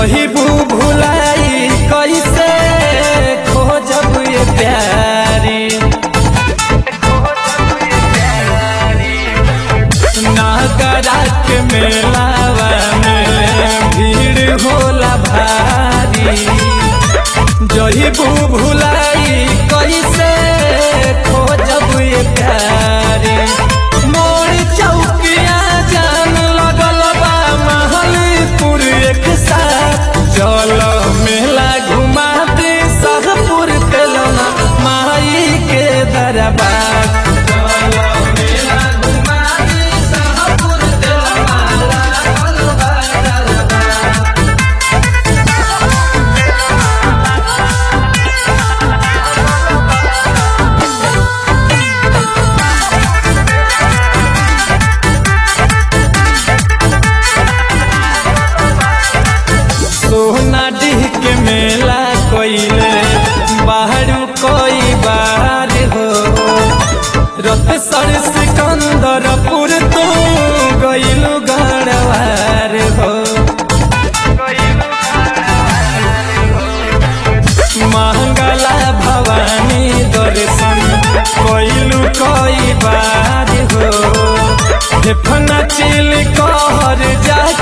जहिबू भुलाई कैसे खोजब ये प्यारी नागरा के मेलावा में भीड़ होला भारी जहिबू भुलाई कैसे खोजब ये प्यारी मोर चौकिया जान लगल बा महलपुर एक साथ चल मेला घुमा दे सहपुर तेलना माई के दरबार चल मेला घुमा दे सहपुर तेलना लागल बा दरबार सोना डीह के मेला कोइले बाहर कोई बाहर हो रत सर सिकंदरपुर तो गइलु गड़वार हो मंगला भवानी दर्शन कोइलु कोई बार हो फेफना चिल कहर जाके